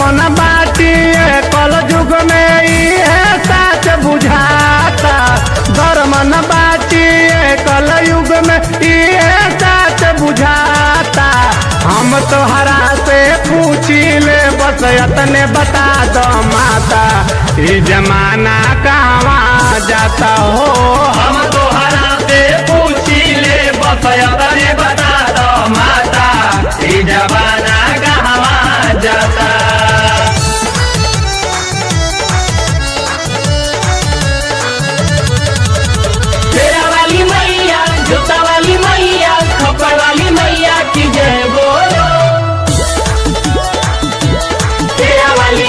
न बाटी कल युग में इहे साच बुझाता धर्म न बाटी कल युग में इहे साच बुझाता हम तोहरा से पूछी ले बस यतने बता दो माता ई जमाना कहवा जाता हो हम तोहरा से पूछी ले बस तने बता दो माता ई जमाना कहवा जाता तेरा वाली मैया जूता वाली मैया खप्पर वाली मैया की जय बोलो तेरा वाली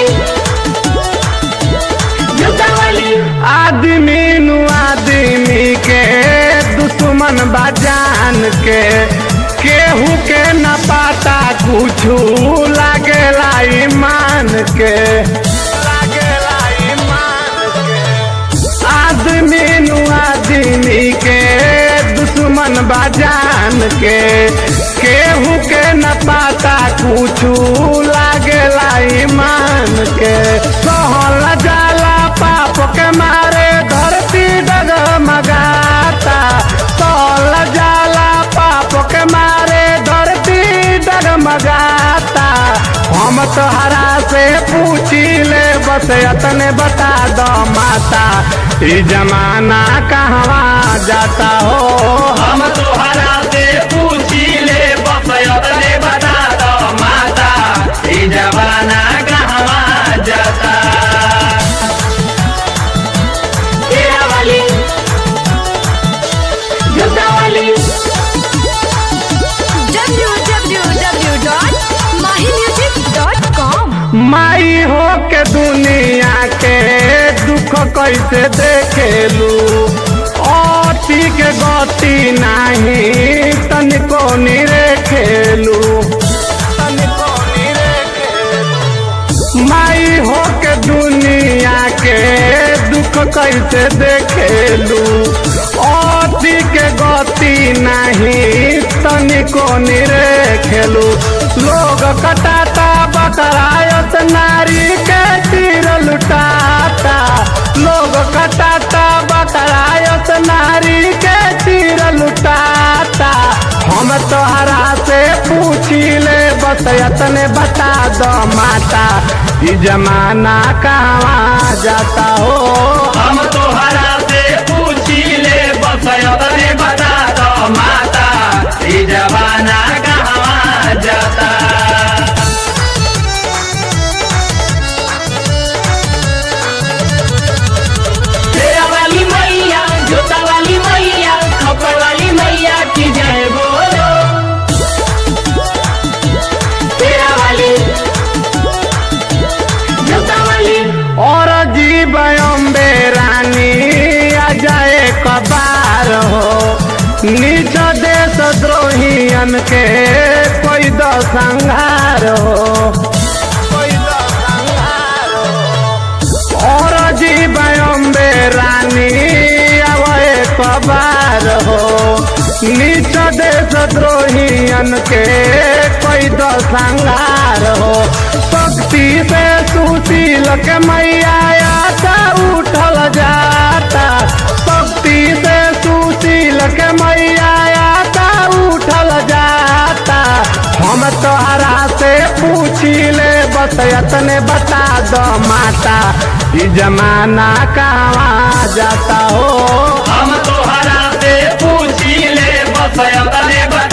जूता वाली आदमी नु आदमी के दुश्मन बाजान के केहू के न पाता कुछू लागेला ईमान के लागेला ईमान के आदमी नु आदमी के दुश्मन बाजान के केहू के न पाता कुछू लागेला ईमान के सहल जाला पाप के मारे धरती डगमगाता सहल जाला पाप के मारे धरती डगमगाता हम तोहरा से पूछी ले बस यतने बता दो माता ई जमाना कहवा जाता हो हम तोहरा से पूछी ले बस तने बता दो माता ई जमाना कहवा जाता तेरा वाली जूता वाली www.mahimusic.com माई हो के दुनिया के दुख कैसे देखेलू अति के गति नाही तनिको निरे खेलू तनिको निरे खेलू माई हो के दुनिया के दुख कैसे देखेलू अति के गति नहीं तनिको निरे खेलू लोग कटाता बकरायत नारी के तीर लुटाता लोग कटाता बकरायत नारी के तीर लुटाता हम तोहरा से पूछी ले बस यतने बता दो माता ई जमाना कहवा जाता हो हम तोहरा से पूछी ले बस तने बता दो माता ई जमाना कहवा जाता तेरा वाली मैया जूता वाली मैया खप्पर वाली मैया की जय बोलो तेरा वाली जूता वाली और जीव अम्बे रानी आ जाए कबार हो नीच देश द्रोहियन के कोई दो संहार हो कोई दो संहार हो और जीव अम्बे रानी आवे कबार हो नीच देश द्रोहियन के कोई दो संहार हो शक्ति से सुशील के मैया आता उठल जाता शक्ति से सुशील के मैया आता उठल जाता हम तोहरा से पूछी ले बस यतने बता दो माता ई जमाना कहवा जाता हो हम तोहरा से पूछी ले बस तने बता